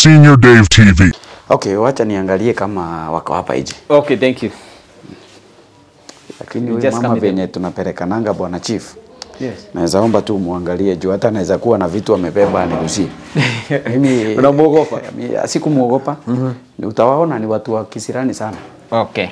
Senior Dave TV. Okay, wacha niangalie kama wako hapa nje. Okay, thank you. Lakini You huyu just mama come in. venye tunapelekananga bwana chief. Yes. Naweza omba tu muangalie juu hata anaweza kuwa na vitu amebeba anirushie. Mimi Unamuogopa? Mimi sikumuogopa. Utawaona ni watu wa kisirani sana. Okay.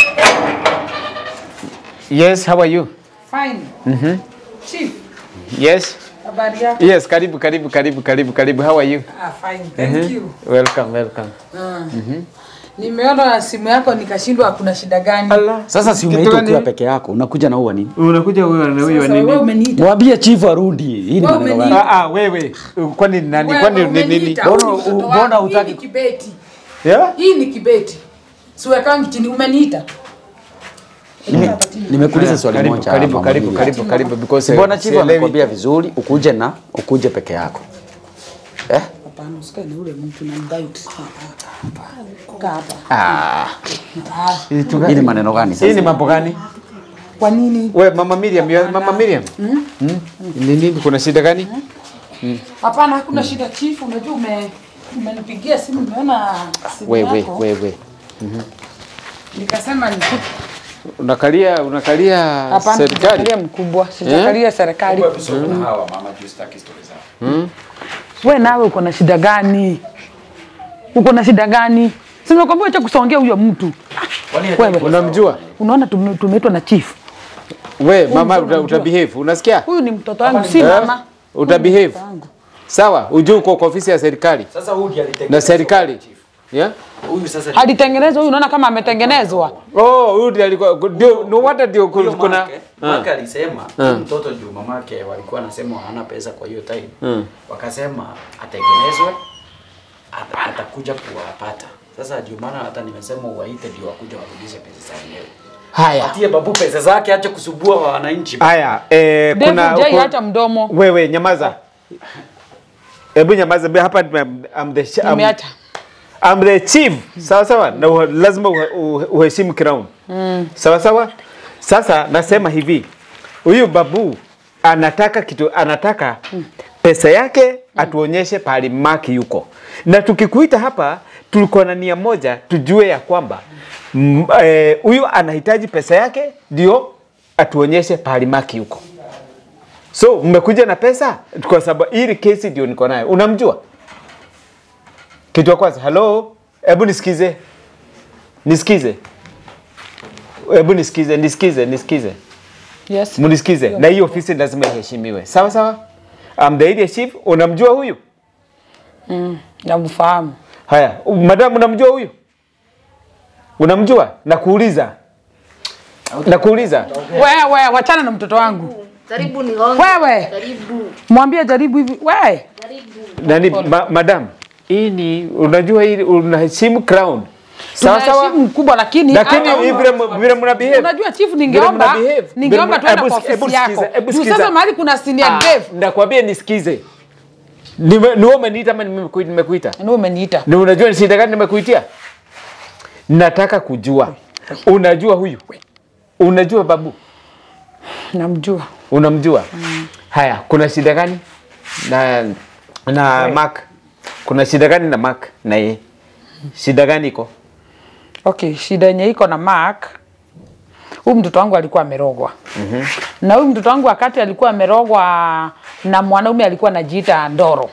Yes, how are you? Fine. Chief, Yes. habari yako? Yes, karibu karibu karibu karibu karibu. How are you? Ah, fine. Thank you. Welcome, welcome. Nimeona simu yako nikashindwa kuna shida gani? Sasa si Kitu umeitwa gani? ukiwa peke yako, unakuja na uwa nini? Unakuja huyo na huyo Sasa wewe umeniita. Mwambie chief arudi. Hii ni Wewe maneno umeni- gani? Ah ah, wewe. Kwani ni nani? Wewe Kwani ni nini? umeniita. Mbona- Huyu mtoto mbona wangu. hutaki- Hii ni kibeti. Yeah? Hii ni kibeti. Siwekangi chini umeniita. Nime- Nimekuuliza swali Karibu, moja. karibu, Mama karibu, Miriam. karibu, karibu because Mbona eh, chief sielewi. amekwambia vizuri ukuje na ukuje peke yako? Eh? Hapana, usikae na ule mtu na mdait. Kaa hapa. Ah, Ah, hii ni maneno gani Hii ni sasa? mambo gani? Kwa nini? We, Mama Miriam, you are- Mama Miriam. Mm? Ni nini? Kuna shida gani? Hapana, hakuna shida chief. Unajua ume umenipigia simu nimeona simu Wewe, yako. wewe. Nikasema ni Unakalia unakalia Hapana, serikali. sijakalia mkubwa, sijakalia serikali. We nawe uko na shida gani? Uko na shida gani? Si nimekwambia acha kusongea huyo mtu. Wewe Unamjua? unaona tume- tumeitwa na chief. We, mama uta, uta behave. Unasikia? Huyu ni mtoto wangu, si Eh? mama. Uta behave. Sawa, ujue uko kwa ofisi ya serikali Sasa huyu ndiye alitengeneza na serikali. Yeah? Huyu sasa Alitengenezwa huyu, unaona kama ametengenezwa. Oh, huyu ndiye alikuwa ndio no wonder ndio Huyo kuna Mark, Mark alisema huyu mtoto juu mamake walikuwa nasema hana pesa kwa hiyo time. Wakasema atengenezwe ata- atakuja kuwapata. Sasa juu maana hata nimesema uwaite ndio wakuja warudishe pesa za wenyewe. Haya. Patie babu pesa zake acha kusubua wa wananchi. Haya, eh, Dave kuna Jay ku- hata mdomo. wewe nyamaza. Hebu nyamaza be- hapa I'm, I'm the I'm, Nimeacha. I'm the chief. Sawa sawa, na uhe- lazima uhe- uhe- uheshimu crown. Sawa sawa. Sasa nasema hivi, huyu babu anataka kitu, anataka pesa yake atuonyeshe pahali maki yuko, na tukikuita hapa tulikuwa na nia moja, tujue ya kwamba mm, eh, huyu anahitaji pesa yake ndio atuonyeshe pahali maki yuko. So mmekuja na pesa kwa sababu hili kesi ndio niko nayo. Unamjua? Kitu ya kwanza, hello, hebu nisikize, nisikize, hebu nisikize, nisikize, nisikize, Yes. mnisikize, na hii ofisi lazima iheshimiwe. Sawa sawa. I'm the area chief. Unamjua huyu? Namfahamu. Haya, u- madam, unamjua huyu? Unamjua? Nakuuliza, nakuuliza. Wewe wachana na mtoto wangu. Karibu nigonge. Wewe Karibu. mwambie jaribu hivi. Wewe Karibu. Nani, ma, madam, hii ni unajua, hii unaheshimu crown. Sawa sawa. tunaheshimu mkubwa lakini lakini hata hii huyu- vile mu- vile mna behave Unajua chief, Vile ningeomba mna behave. ningeomba Vile mna- tuende hebu kwa sk- hebu ofisi yako. sikiza, hebu Juu sikiza. sasa mahali kuna senior Ah, Dave. Nakwambia nisikize. Nime- Ni wewe umeniita ama nimeku- nimekuita? Ndio umeniita. Ni unajua ni shida gani nimekuitia? Nataka kujua. Unajua huyu? Unajua babu? Namjua. Unamjua? Haya, kuna shida gani na na Mark? Kuna shida gani na Mark na yeye? Shida gani iko? Okay, shida yenye iko na Mark, huyu mtoto wangu alikuwa amerogwa. mm Na huyu mtoto wangu wakati alikuwa amerogwa na mwanaume alikuwa anajiita Ndoro.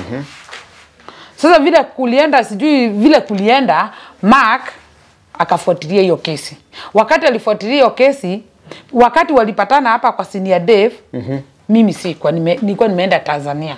Sasa vile kulienda, sijui vile kulienda, Mark akafuatilia hiyo kesi. Wakati alifuatilia hiyo kesi, wakati walipatana hapa kwa senior Dave, mimi sikuwa nime, nilikuwa nimeenda Tanzania.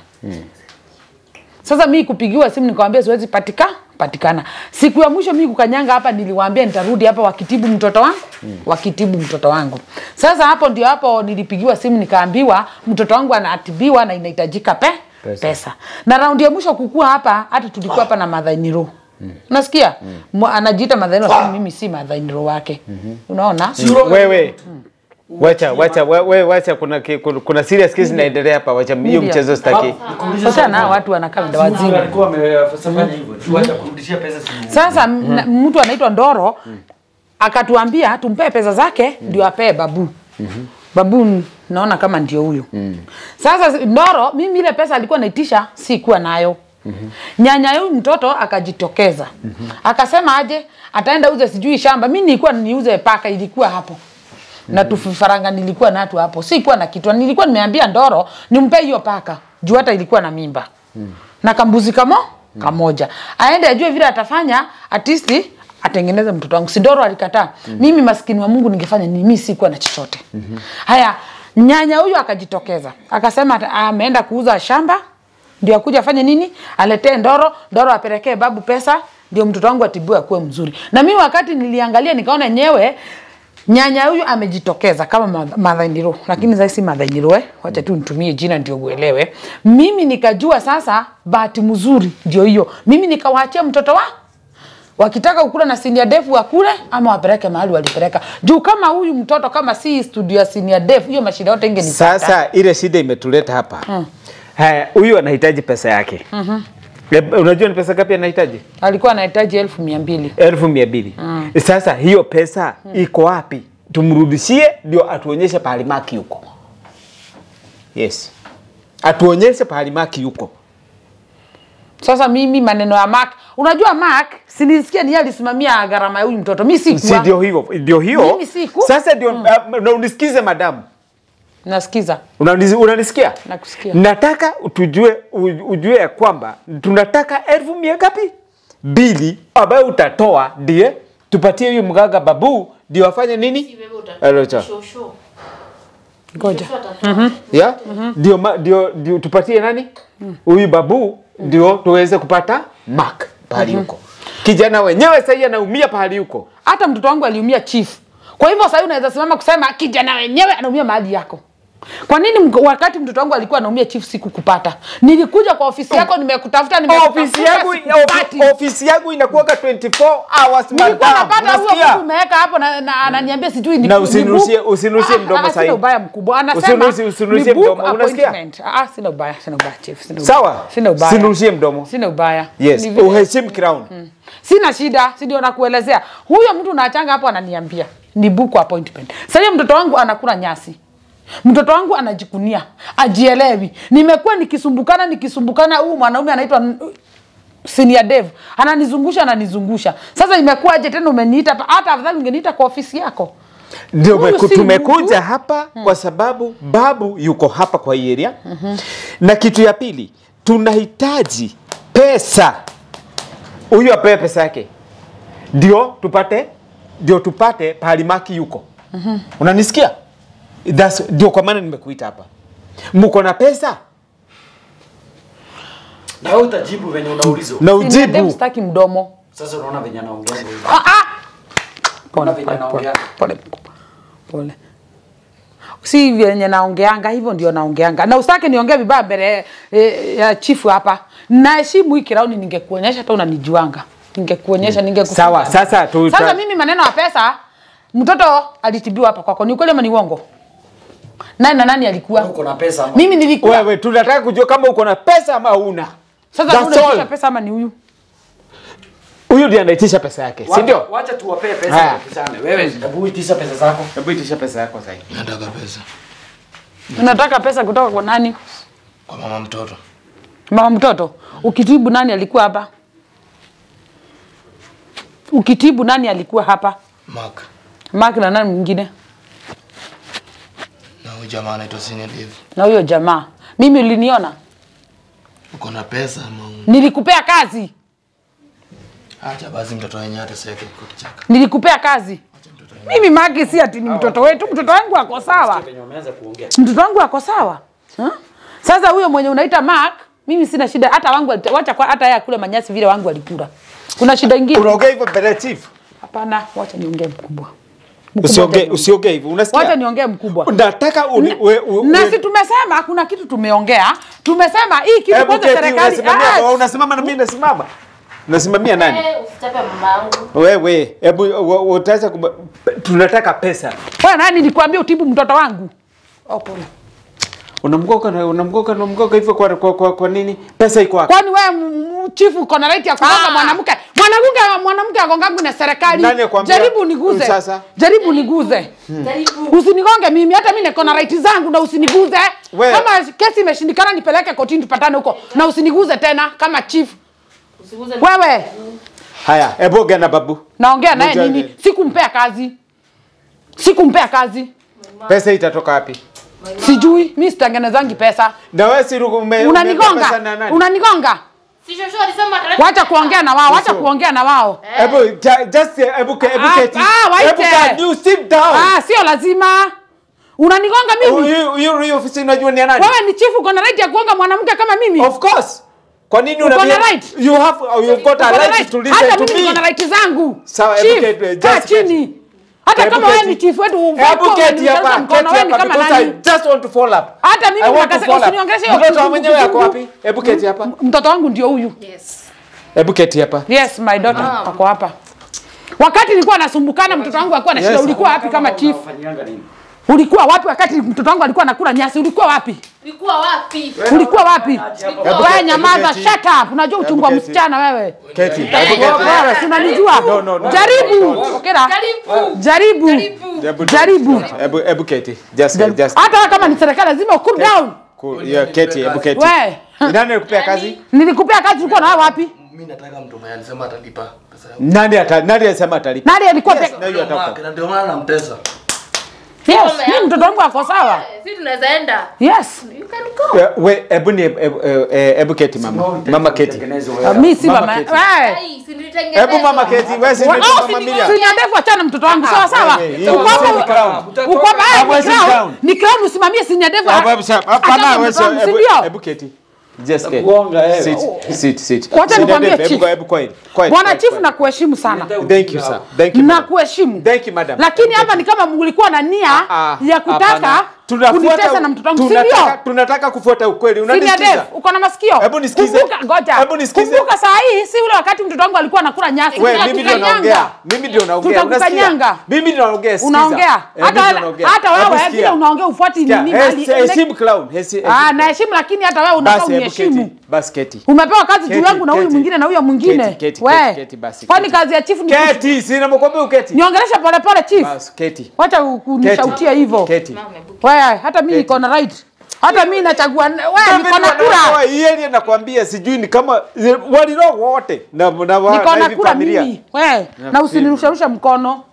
Sasa mi kupigiwa simu nikamwambia siwezi patika patikana. Siku ya mwisho mi kukanyanga hapa niliwaambia nitarudi hapa wakitibu mtoto wangu, wakitibu mtoto wangu. Sasa hapo ndio hapo nilipigiwa simu nikaambiwa mtoto wangu anatibiwa na inahitajika pe pesa. pesa. Na raundi ya mwisho kukua hapa hata tulikuwa hapa na madhainiro. Unasikia? Mm. Anajiita madhainiro lakini mimi si madhainiro wake. Unaona? Wewe. Wacha, wacha, we- we, wacha kuna, ki- kuna, kuna serious case inaendelea hapa, wacha hiyo Media. mchezo sitaki. Sasa na watu wanakaa muda wazimu. Alikuwa amefanya hivyo. Tuacha kurudishia pesa simu. Sasa mm mtu anaitwa Ndoro akatuambia tumpee pesa zake ndio apee babu. Babu n- naona kama ndio huyo. Sasa Ndoro mimi ile pesa alikuwa naitisha sikuwa nayo. Nyanya huyu mtoto akajitokeza akasema aje ataenda uze sijui shamba. Mimi nilikuwa niuze paka, ilikuwa hapo na tufaranga nilikuwa natu hapo, sikuwa na kitu. Nilikuwa nimeambia Ndoro nimpe hiyo paka juu hata ilikuwa na mimba na kambuzi kamo kamoja, aende ajue vile atafanya atisti atengeneze mtoto wangu. Sindoro alikataa. Mimi maskini wa Mungu ningefanya nini? Mimi sikuwa na chochote. Haya, nyanya huyu akajitokeza akasema ata- ameenda kuuza shamba ndio akuja afanye nini, aletee Ndoro, Ndoro apelekee babu pesa ndio mtoto wangu atibiwe akuwe mzuri. Na mimi wakati niliangalia nikaona nyewe nyanya huyu amejitokeza kama Martha- Martha Ndiro, lakini sasa si Martha Ndiro eh, wacha tu nitumie jina ndio uelewe. Mimi nikajua sasa bahati mzuri ndio hiyo, mimi nikawaachia mtoto wa wakitaka kukula na senior def wakule ama wapeleke mahali walipeleka juu kama huyu mtoto kama si studio ya senior def hiyo mashida yote ingenipata Sasa ile shida imetuleta hapa. Haya, huyu anahitaji pesa yake. Eh, Unajua ni pesa ngapi anahitaji? alikuwa anahitaji elfu mia mbili elfu mia mbili. Sasa hiyo pesa iko wapi? Tumrudishie ndio atuonyeshe pahali maki yuko. Yes, atuonyeshe pahali maki yuko. sasa mimi maneno ya Mark unajua Mark sinisikia ni yeye alisimamia gharama ya huyu mtoto mi Si sikuwa ndio hiyo, ndio hiyo. Mimi siku- Sasa ndio uh, na unisikize madamu. nasikiza Unanisi- Unanisikia? Nakusikia. Nataka tujue u- ujue ya kwamba tunataka elfu mia ngapi? Mbili ambayo utatoa ndiye tupatie huyu mganga babu ndio afanye nini? Alocha. ngoja Ya? Ndio ma- ndio ndio tupatie nani? Huyu babu ndio tuweze kupata mark pahali huko. Kijana wenyewe sasa anaumia pahali huko. hata mtoto wangu aliumia chief kwa hivyo sasa unaweza simama kusema kijana wenyewe anaumia mahali yako kwa nini mko- wakati mtoto wangu alikuwa anaumia chief sikukupata nilikuja kwa ofisi yako nimekutafuta nimekutafuta, Ofisi yangu sikupati. ofi- ofisi yangu inakuwaga 24 hours nilikuwa madam. napata huo Unasikia? mtu umeweka hapo na na ananiambia sijui ni Na ni usinunushie- book. usinunushie Ah, mdomo ah, sahi. Sina ubaya mkubwa. Anasema Usinunushie- usinunushie ni book mdomo, unasikia? appointment. Ah, sina ubaya, sina ubaya chief, sina ubaya. Sawa? Sina ubaya. Sinunushie mdomo. Sina ubaya. Yes, Ni vile- uheshimu crown. Sina shida, si ndio nakuelezea. Huyo mtu naachanga hapo ananiambia ni book appointment. Sasa hiyo mtoto wangu anakula nyasi. Mtoto wangu anajikunia, ajielewi. Nimekuwa nikisumbukana nikisumbukana, huyu mwanaume anaitwa senior dev ananizungusha ananizungusha. Sasa imekuwaje tena umeniita hapa? Hata afadhali ungeniita kwa ofisi yako. Ndio Huyu meku- si tumekuja mtu. hapa kwa sababu babu yuko hapa kwa hii area. Na kitu ya pili, tunahitaji pesa. Huyu apewe pesa yake. Ndio tupate ndio tupate pahali maki yuko. Unanisikia? That's ndio kwa maana nimekuita hapa. Mko na pesa Na wewe utajibu venye unaulizwa. na Senior dev ujibu. sitaki mdomo. Sasa unaona venye anaongea hivyo. Ah, ah! Unaona Pole, venye pole, pole, anaongea. pole, pole. Si vyenye naongeanga hivyo ndio naongeanga, na usitake niongee vibaya mbele eh, ya chifu hapa. Naheshimu hii kirauni, ningekuonyesha hata unanijuanga, ningekuonyesha ningekufunga. Sawa, sasa tu- sasa ta- mimi maneno ya pesa, mtoto alitibiwa hapa kwako, ni ukweli ama ni uongo? Nani na nani alikuwa? Uko na pesa ama? Mimi nilikuwa. Wewe tunataka kujua kama uko na pesa ama huna. Sasa That's unaitisha all. pesa ama ni huyu? Huyu ndiye anaitisha pesa yake, si Wacha- ndio? Wacha tuwapee pesa Haya. tupishane. Wewe hebu itisha pesa zako. Hebu itisha pesa yako sasa. Nataka pesa Unataka pesa kutoka kwa nani? kwa mama mtoto. Mama mtoto, ukitibu nani alikuwa hapa? Ukitibu nani alikuwa hapa? Mark Mark na nani mwingine? na huyu jamaa anaitwa Senior Dave. Na huyo jamaa. Mimi uliniona? Uko na pesa ama una? Nilikupea kazi. Acha basi mtoto wenyewe ateseke kwa kichaka. Nilikupea kazi. Mimi Mark si ati ni mtoto wetu, mtoto wangu ako sawa. Venye umeanza kuongea. Mtoto wangu ako sawa. Huh? Sasa huyo mwenye unaita Mark, mimi sina shida hata wangu alita- wacha kwa hata yeye akule manyasi vile wangu alikula. Kuna shida ingine? Unaongea hivyo mbele ya chief? Hapana, wacha niongee mkubwa. Mkubwa Usiongee tena. usiongee hivyo. Unasikia? Wacha niongee mkubwa. Nataka uni- we- we- na we- si tumesema kuna kitu tumeongea tumesema hii kitu Hebu kwanza keti, serikali unasimamia- Ah, unasimama na mimi nasimama. Unasimamia nani? Eh, usichape mama yangu. Wewe, hebu wa- utaweza kuba- tunataka pesa. wewe nani nilikwambia utibu mtoto wangu oh, pole. Unamgoka na unamgoka unamgoka hivyo kwa, kwa, kwa, kwa nini? Pesa iko wapi? kwani wewe m- m- chifu uko na right ya kugonga Ah. mwanamke mwanamke Mwanagunga mwanamke agongangu na serikali. Nani akwambia? Jaribu niguze. Sasa. Jaribu niguze. Jaribu. Usinigonge mimi, hata mimi niko na right zangu na usiniguze. We- Kama kesi imeshindikana nipeleke kotini tupatane huko na usiniguze tena kama chief. Usiguze Wewe Haya, hebu ongea na babu. naongea naye Mjane. nini? Sikumpea kazi. Sikumpea kazi. Pesa itatoka wapi? Sijui, mimi sitengenezangi pesa. Na wewe si ume- umepewa pesa na Unanigonga. nani? Unanigonga. Si shosho alisema ataleta. Wacha kuongea na wao, wacha Sio. kuongea na wao. Hebu ja- just hebu ke- hebu Ah, keti. ah, waite. Hebu ka- you sit down. Ah, sio lazima. Unanigonga mimi. Huyu huyu huyu ofisi unajua ni ya nani? Wewe ni chief uko na right ya kuonga mwanamke kama mimi. Of course. Kwa nini Uko na unabia? right. You have you've got a Uko na right right. to Hata listen to mimi niko na me. right zangu. Sawa, Chief, hebu keti, kaa just keti. chini. Hata Hebu kama wewe keti. ni chief wetu Hebu ufanye keti hapa, mkono keti wewe ni hapa kama because I nani? just want to follow up. Hata mimi I want to unakasa- follow up. usiniongeleshe hiyo Mtoto wa kizungu- mwenyewe yako kizungu. wapi? Hebu keti hapa. Mtoto wangu ndio huyu. Yes. Hebu keti hapa. Yes, my daughter Mom. ako hapa. Wakati nilikuwa nasumbukana mtoto wangu alikuwa na shida, Yes. ulikuwa wapi kama chief? Unafanyianga nini? Ulikuwa wapi wakati mtoto wangu alikuwa anakula nyasi? Ulikuwa wapi? Ulikuwa wapi? Ulikuwa wapi? Ulikuwa Hebu Wewe keti, nyamaza, keti. shut up. Unajua uchungu wa keti. msichana wewe. Keti. Hebu Wewe, keti. Wewe si unanijua? No, no, no. Jaribu. Okera. Jaribu. Jaribu. Jaribu. Hebu Jaribu. Hebu hebu keti. Just Jaribu. just Hata wewe kama ni serikali lazima cool down. cool. Yeah, keti, hebu keti. We. Nani alikupea kazi? Nilikupea kazi ulikuwa na wewe wapi? Mimi nataka mtu mwenye alisema atalipa pesa yangu. Nani ata nani alisema atalipa? Nani alikuwa Yes, peka? na hiyo Ndio atakupa. maana- Ndio maana namtesa. Yes, mimi mtoto wangu ako sawa. Sisi tunaweza enda. Yes. You can go. Eh, We hebu ni hebu eh, hebu keti mama. Mama keti. Tengeneze Uh, wewe. Mimi si Mama mama. keti. Wewe. Ai, si nilitengenezwa. Hebu mama keti. Wewe si Wa- ndio au mama si- Miriam? si ni ndefu achana mtoto wangu sawa sawa. wewe, hiyo Uko hapa ni crown. uko hapa eh, Hapa ni si crown. crown. Ni crown usimamie si ndefu. Hebu hebu sasa. Hapana Achana wewe mtoto wangu, si hebu ndio? hebu keti. Just keti. Kuonga, eh. Sit sit sit. Wacha Sit nikwambie, down, Hebu chief. hebu quiet. Quiet. Bwana quiet, chief quiet. na kuheshimu sana. Thank you sir. Thank you. Na madam. kuheshimu. Thank you madam. Lakini hapa ni kama mlikuwa na nia Ah, ya kutaka hapana. Tunafuata- kunitesa na mtoto wangu, si tunataka- ndio? Tunataka kufuata ukweli. Senior Unanisikiza? Dev, uko na masikio? Hebu nisikize. Kumbuka, ngoja. Hebu nisikize. Kumbuka saa hii si ule wakati mtoto wangu alikuwa anakula nyasi. Wewe mimi ndio Tutakukanyanga. naongea. Mimi ndio naongea. Tutakukanyanga. Unasikia? Mimi ndio naongea. sikiza. Unaongea. Eh, mimi Hata ndio naongea. hata Hebu wewe sikia. vile unaongea ufuati Sikia, nini hes- mali. Heshimu clown. Hesi- Ah, naheshimu lakini hata wewe unafaa Basi hebu uniheshimu. keti. Basi keti. Umepewa kazi juu Keti, yangu na huyu keti. mwingine na huyo mwingine. Keti, keti, We, keti, keti, basi, Kwani keti. kazi ya chief ni Keti, sina mkwambia uketi. niongelesha pole pole chief. Basi keti. Wacha kunishautia hivyo. Keti. Mama, hebu- Wewe hata mimi niko na right. Hata mimi nachagua wewe Mimi niko na kura. wanatoa hii area nakwambia sijui ni kama walilo wote na na wa- Niko na na hivi kura familia. mimi. Wewe na Nafikiri. usinirusharushe mkono.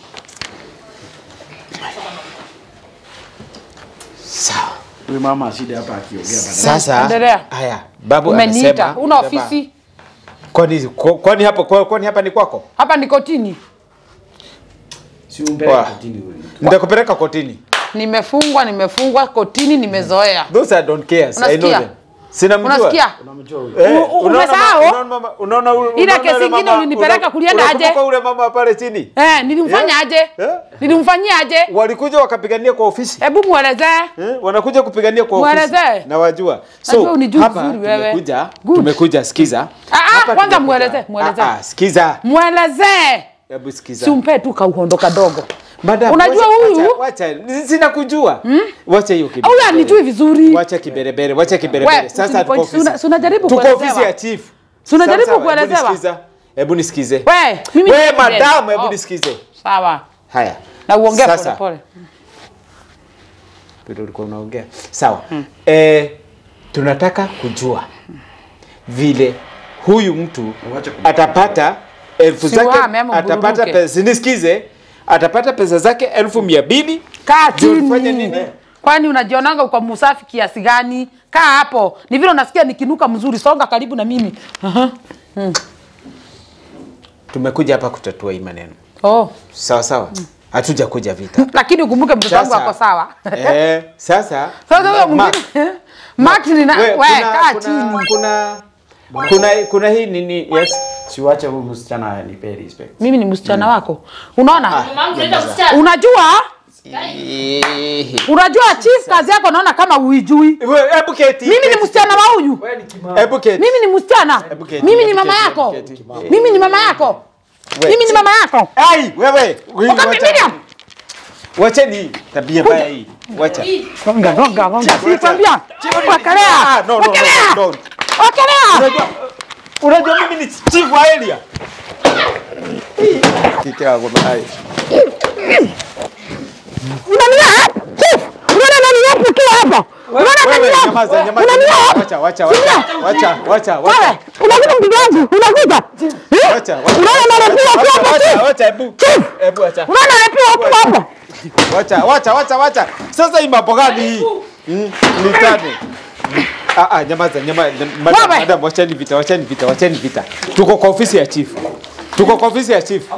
Sawa. Huyu mama ashinde hapa akiongea baadaye. Sasa Endelea. haya, babu Umeniita. amesema Una baba, ofisi? Kwani kwa- kwani hapa kwa- kwani hapa ni kwako? Hapa ni kotini. Si umpeleke Wa. kotini huyu. Nitakupeleka kotini. Nimefungwa, nimefungwa kotini, nimezoea. Those I don't care. I know Unasikia? them. Sina mjua. Unasikia? Unamjua huyu. Eh, U- u- unaona umesahau? mama- unaona mama- unaona ule- Ile unaona kesi ule ingine mama- ulinipeleka una- kulienda aje? unakumbuka ule mama pale chini? Eh, nilimfanya Yeah. aje? Yeah. Nilimfanyia aje? Walikuja wakapigania kwa ofisi. Hebu muelezee. Eh, wanakuja kupigania kwa ofisi. Mwelezee. Na wajua. Najua unijui hapa vizuri wewe. tumekuja, Good. tumekuja sikiza. Ah, ah, Hapa kwanza tumekuja- mwelezee, mwelezee. Ah, ah, sikiza. Mwelezee. Hebu sikiza. Si umpe tu kauhondo kadogo. Madam, Unajua wacha- huyu? wacha, wacha, sina kujua. Wacha hiyo kiberebere. Huyu anijui vizuri. Wacha kiberebere, wacha kiberebere. We, Sasa usinipoint- tuko ofisi. si una- si unajaribu Tuko kuelezewa? ofisi ya chief. Si unajaribu Sawa, sawa, hebu kuelezewa? nisikize. Hebu nisikize. We, mimi We ni president. madam, hebu Oh, nisikize. Sawa. Haya. Na uongee pole Sasa, pole. vile ulikuwa unaongea. Sawa. Eh, tunataka kujua vile huyu mtu Wacha kumbuka. atapata elfu Si zake wame ama atapata mbururuke. pesa nisikize atapata pesa zake elfu mia mbili Kaa Ndio ulifanya chini. nini? Kwani unajionanga uko msafi kiasi gani? Kaa hapo. Ni vile unasikia nikinuka mzuri, songa karibu na mimi. Aha. tumekuja hapa kutatua hii maneno Oh. sawa sawa hatuja kuja vita Lakini ukumbuke mtoto wangu Sasa- ako sawa. eh, sasa Sasa huyo Mark, mwingine Max ni na we, we, kuna- kaa kuna- chini. kuna kuna kuna hii nini yes Siwache huyu msichana anipe respect. Mimi ni msichana wako. Unaona? Mama yangu unaenda msichana. Unajua? Unajua chief kazi yako naona kama uijui. We, hebu keti Mimi ni keti, msichana wa huyu. Wewe ni kimama. hebu keti Mimi ni msichana. Hebu keti, Mimi ni hebu mama keti, yako. hebu keti. Mimi ni mama yako. We, Mimi ni mama yako. ai wewe Huyu Wakati wacha- Miriam. wacheni hii tabia mbaya hii wacha Gonga gonga gonga. Chief, Sikwambia. Ah, Wekelea. no, no, no, Wekelea. no, no. Wekelea. Unajua unajua mimi ni chief wa area Kike wako hai. Unania chief, unaona nani yapo kila hapa? Unaona nani Wewe yapo? nyamaza, nyamaza. Unania Wacha, wacha, wacha. Wacha, wacha, wacha. wewe, unakuja mpiga wangu, unakuja. Eh? Wacha, wacha. Unaona nani yapo Wacha, hapa wacha, chief? wacha, hebu. Hebu wacha. Unaona yapo hapo hapa? Wacha, wacha, wacha, wacha. Sasa hii mambo gani hii? Mm, Ni tano. Ah, ah, nyamaza, nyamaza. Madam, Wewe. madam, wacheni vita, wacheni vita, wacheni vita. Tuko kwa ofisi ya chief. Tuko kwa ofisi ya chief.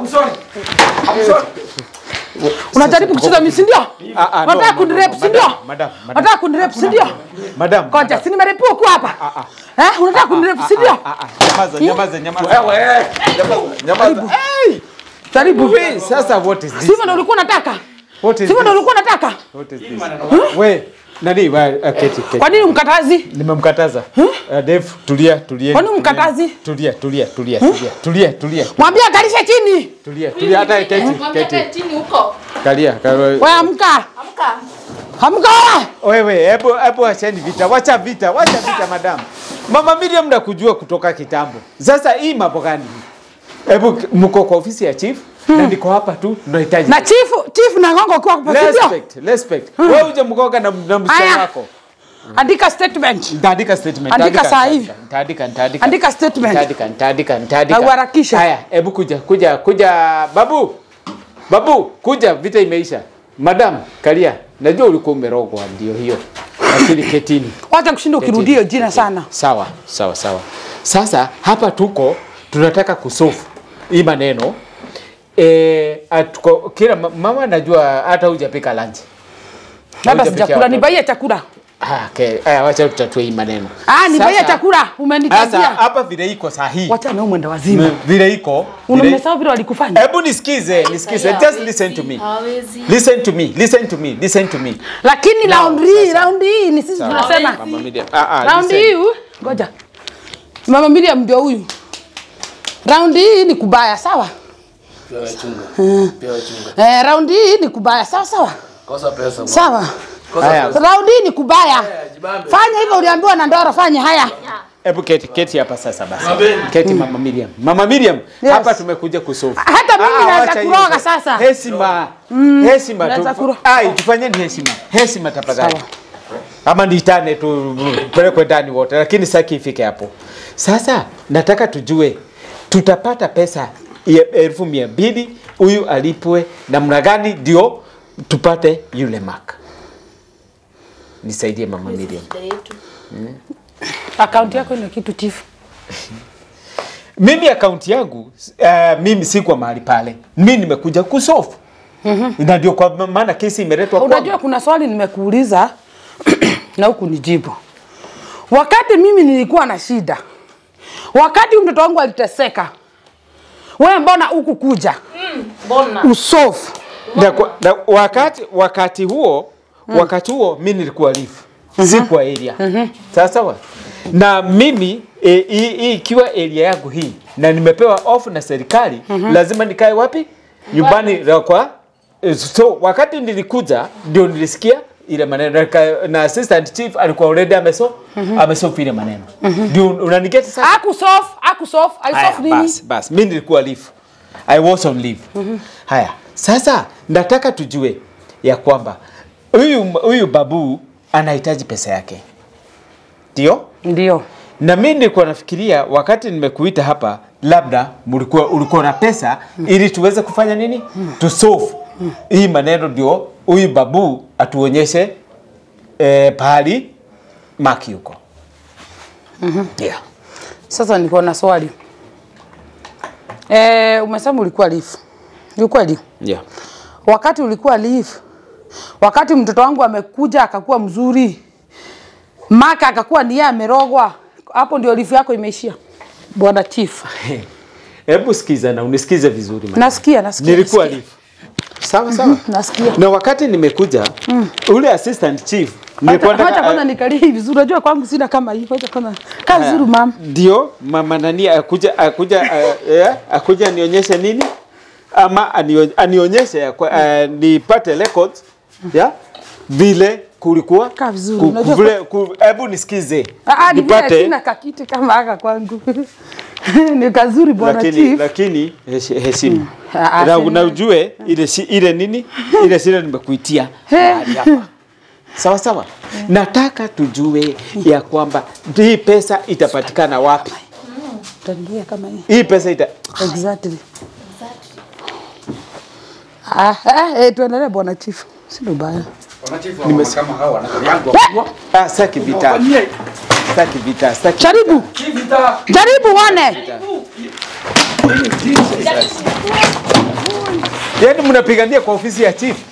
Unajaribu kucheza mimi si ndio? Ah, ah, no, Unataka no, kunirep no, si ndio? madam, madam, madam. Unataka kunirep si ndio? Madam. Koja, madam. si nimerepiwa kwa hapa? Eh, unataka kunirep si ndio? Ah, ah, nyamaza, nyamaza, nyamaza. Wewe, nyamaza, nyamaza. Hey! Jaribu. Wait, sasa what is this? Sivyo ndio ulikuwa unataka? What is Sivyo ndio this? ulikuwa unataka? What is this? We, nani, we, uh, keti, keti. Kwa nini umkatazi? Nimemkataza. Uh, Dave, tulia, tulia. Kwani umkatazi? Tulia, tulia, tulia, tulia, tulia, tulia, Mwambie akalishe chini. tulia, tulia, hata keti, Mwambie akae keti. chini huko. Kalia, kalia. Wewe amka. Amka. Amka. Wewe, hebu hebu acheni vita, wacha vita, wacha vita madam. Mama Miriam nakujua kutoka kitambo. Sasa hii mambo gani? Hebu mko kwa ofisi ya chief na niko hapa tu tunahitaji. Na chifu, chifu na ngongo kwa hapa si ndio? Respect, respect. Wewe uje mkoga na na msichana Haya. wako. Andika statement. Nitaandika statement. Andika nitaandika, saa hii. Nitaandika, nitaandika. Andika statement. Nitaandika, nitaandika, nitaandika. Na uharakishe. Haya, hebu kuja, kuja, kuja babu. Babu, kuja, vita imeisha. Madam, kalia. Najua ulikuwa umerogwa ndio hiyo. Lakini ketini. Wacha kushinda ukirudia hiyo jina sana. Sawa, sawa, sawa. Sasa hapa tuko tunataka kusofu hii maneno eh, atuko, kila ma- mama najua hata hujapika lunch. Labda Hujapikia sijakula, watoto. nibaie chakula. Ah, okay. Aya, wacha tutatue hii maneno. Ah, nibaie Sasa- chakula. Sasa Umenitajia. hapa vile iko sahihi. Wacha na mwenda wazima. Vile iko. vile- Unamesahau vile walikufanya. Hebu nisikize, nisikize. Just listen to me. Hawezi. Listen to me. Listen to me. Listen to me. Lakini Now, round hii, round hii ni sisi tunasema. Mama Miriam. Ah, ah, Round listen. hii, huyu- ngoja. Mama Miriam ndio huyu. Round hii ni kubaya, sawa? Pewa chunga. Pewa chunga. Eh, round hii ni kubaya, sawa sawa? Kosa pesa. Sawa. Haya. Round hii ni kubaya. Jibambe. Fanya hivyo uliambiwa na Ndoro, fanya haya. Hebu keti, keti hapa sasa basi. Mabeni. Keti Mama Miriam. Mama Miriam, Yes. hapa tumekuja kusofu. Hata mimi Ah, naweza wacha hiyo kuroga sasa. sasa. Heshima. Heshima Naweza tu. kuro- Ai, tufanyeni heshima. Heshima tafadhali. Sawa. Ama niitane tu pelekwe ndani wote, lakini saki ifike hapo. Sasa nataka tujue tutapata pesa ya elfu mia mbili huyu alipwe namna gani ndio tupate yule mark. Nisaidie Mama Miriam. Shida yetu. Akaunti yako ina kitu chifu. Mimi akaunti yangu uh, mimi si kwa mahali pale, mimi nimekuja kusofu na ndio kwa maana kesi imeletwa kwangu. Unajua kuna swali nimekuuliza na huku nijibu. Wakati mimi nilikuwa na shida, wakati mtoto wangu aliteseka, wewe mbona huku kuja Mbona? usofu? na, kwa- na wakati wakati huo wakati huo mimi nilikuwa leave si kwa area sawa sawa na mimi eh, hii hii ikiwa area yangu hii na nimepewa off na serikali lazima nikae wapi nyumbani la kwa eh, so wakati nilikuja ndio nilisikia ile maneno Nika- na assistant chief alikuwa already ameso amesofu ile maneno ndio unanigeti sasa Akusofu, akusofu, Haya, alisofu nini? basi basi, mimi nilikuwa leave. I was on leave. Haya, sasa nataka tujue ya kwamba huyu huyu babu anahitaji pesa yake, ndio? Ndio. Na mimi nilikuwa nafikiria wakati nimekuita hapa, labda mlikuwa ulikuwa na pesa ili tuweze kufanya nini, to solve hii maneno, ndio huyu babu atuonyeshe eh, pahali maki yuko. Yeah. Sasa niko na swali. Eh, umesema ulikuwa leave. Ni kweli? Yeah. Wakati ulikuwa leave, wakati mtoto wangu amekuja akakuwa mzuri, maka akakuwa ni yeye amerogwa, hapo ndio leave yako imeishia, bwana chief. Hebu sikiza na unisikize vizuri. man. Nasikia, nasikia. Nilikuwa nasikia. leave. Sawa sawa. Nasikia. Na wakati nimekuja ule assistant chief nilikuwa Wacha wacha nataka- kwanza nikalie hivi vizuri. Unajua kwangu sina kama hii. Wacha kwanza. Kaa vizuri mama. ndio mama nani akuja akuja uh, yeah, akuja anionyeshe nini ama anio, anionyeshe ya kwa- uh, nipate records ya vile kulikuwa Kaa vizuri, ku- unajua vile ku- hebu nisikize Ah, ah, ni vile nipate sina kakiti kama haka kwangu. ni kazuri bwana lakini chief. lakini heshi- heshimu Ah, na, ah, na ujue ile si, ile nini ile sile nimekuitia He. mahali hapa sawa sawa nataka tujue ya kwamba hii pesa itapatikana wapi Utaniambia kama hii. hii pesa ita Exactly. Ah, ah, eh, tuendelee bwana chief. Si baya. Nimes... kama hawa wanataliangu. ah, saki vita saki vita saki Jaribu. Jaribu uone. yani mnapigania kwa ofisi ya chief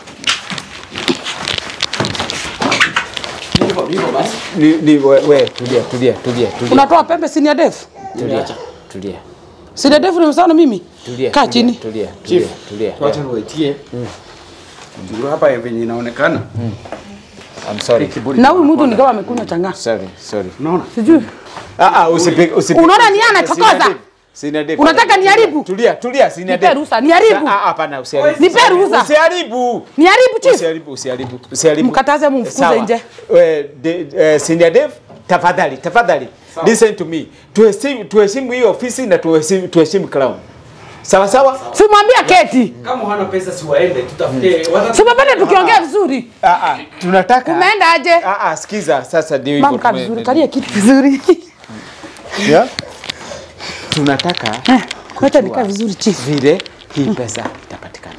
Hivyo hivyo basi. ni, ni we, we tulia tulia tulia tulia Unatoa pembe senior dev? tulia tulia Senior dev ni msaona mimi? tulia Kaa tulia, chini. tulia tulia tulia Wacha niwaitie. Ndio hapa venye inaonekana. I'm sorry Na huyu mtu ni kama amekunywa chang'aa. sorry sorry Unaona? Sijui. ah ah usipige usipige Unaona ni yeye anachokoza? Sina Dave, Sina Dave. Unataka niharibu? tulia tulia sina Nipe Dave. ruhusa, niharibu? Sa- ah hapana usiharibu Nipe ruhusa. usiharibu Niharibu chief. usiharibu usiharibu usiharibu Mkataze mumfukuze Sawa. nje. Eh, de- eh, senior Dave tafadhali tafadhali listen to me tuheshimu tuheshimu hii ofisi na tuheshimu tuheshimu crown sawa sawa Simwambia keti. Kama hana pesa si waende tutafute. watatu- Simwambia tukiongea vizuri. ah ah tunataka Umeenda aje? ah ah sikiza sasa ndio hivyo Mama kaa tume- vizuri, kalia kitu vizuri. yeah? tunataka Eh, Wacha nikaa vizuri chief. vile hii pesa itapatikana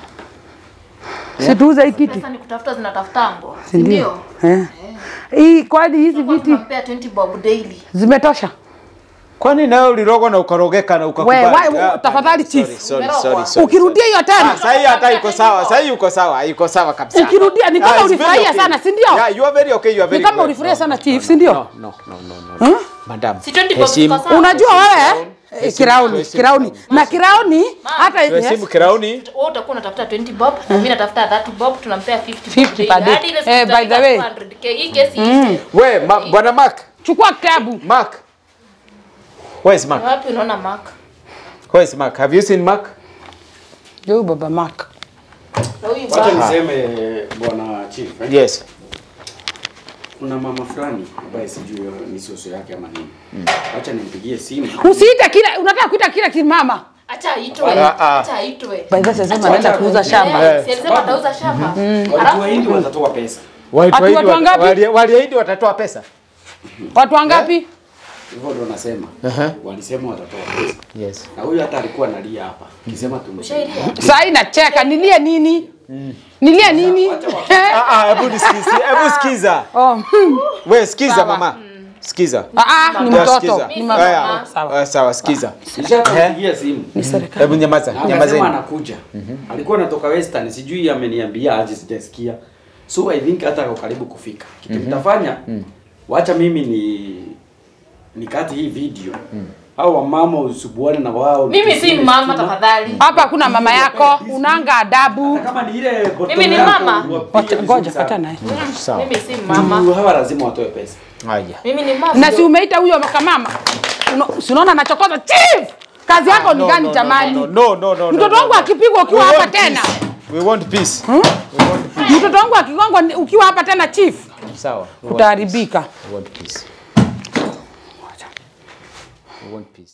Situuze hii kiti. Pesa ni kutafuta zinatafuta ngo. Si ndio? Eh. Hii kwani hizi Kwa viti tunampea 20 bob daily. zimetosha? kwani nawe ulirogwa na ukarogeka na ukakubali We, we, Ah, tafadhali sorry, chief. sorry, sorry, sorry. Ukirudia hiyo Ah, tena. sasa hii hata iko sawa, sasa hii uko sawa, iko sawa kabisa. Ukirudia ni kama Ah, it's very ulifurahia okay. sana, si ndio? Yeah, you are very okay, you are Ni very kama good. ulifurahia No, sana no, chief, no, si ndio? No, no, no, no, no. Madam. Si 20 bob heshimu- ziko sawa. Unajua wewe eh, Heshimu- kirauni, heshimu- kirauni. Na kirauni hata Tuheshimu yes. kirauni. Wewe utakuwa unatafuta 20 bob na mimi natafuta 30 bob tunampea 50 bob 50 per day. Hadi ile Eh, by the siku way. 200K. Hii kesi iishe. We, ma, bwana Mark, Chukua kitabu. Mark. Where is Mark? Wapi unaona mark? Where is Mark? Have you seen Mark? Yo baba Mark. Na huyu Wacha baba. niseme bwana chief. eh. Yes. Kuna mama fulani ambaye sijui ni soso yake ama nini. Wacha nimpigie simu. Usiite kila unataka kuita kila kimama. Acha aitwe. Ah, ah. Acha aitwe. By the way, sasa Acha anaenda aitwe. kuuza shamba. Eh, si alisema atauza shamba. Watu Alafu Wahindi watatoa pesa. Watu Ati waahidi watu wat- wangapi? wali- Waliahidi watatoa pesa. Watu wangapi? Hivyo ndo nasema. Walisema watatoa pesa. Yes. Na huyu hata alikuwa analia hapa. Kisema tumsaidia. Ushaidia? Sasa hii nacheka, nilie nini? Nilie nini? Ah, ah, hebu nisikize, hebu sikiza. Oh, hmm. We, sikiza Sawa. mama. Sikiza. Ah, ah, ni Ya, mtoto. sikiza. Ni Haya, mama. Sawa. ah, Sawa, sikiza. Nishakampigia simu. Ni serikali. Hebu nyamaza, Na akasema nyamazeni. anakuja. Alikuwa anatoka Western, sijui ameniambia aje sijasikia. So I think hata ako karibu kufika. Kitu nitafanya, wacha mimi ni nikati hii video. Hao wamama usubuane na wao. Mimi si mama tafadhali. Hapa hakuna mama yako, unanga adabu. Hata kama ni ile bottom Mimi ni yako, mama. wapige Wacha vizuri ngoja sana. kata naye. Sawa. Mimi si mama. Juu hawa lazima watoe pesa. Haya. Mimi ni mama. Na si umeita huyo makamama. Uno- Si unaona anachokoza chief. Kazi yako ni No, gani no, jamani? No, no, no, no. Mtoto no, wangu no. akipigwa ukiwa We hapa want tena. peace. We want peace. Mtoto wangu akigongwa ni- ukiwa hapa tena chief, Sawa. We want utaharibika. peace. We want peace. We want peace.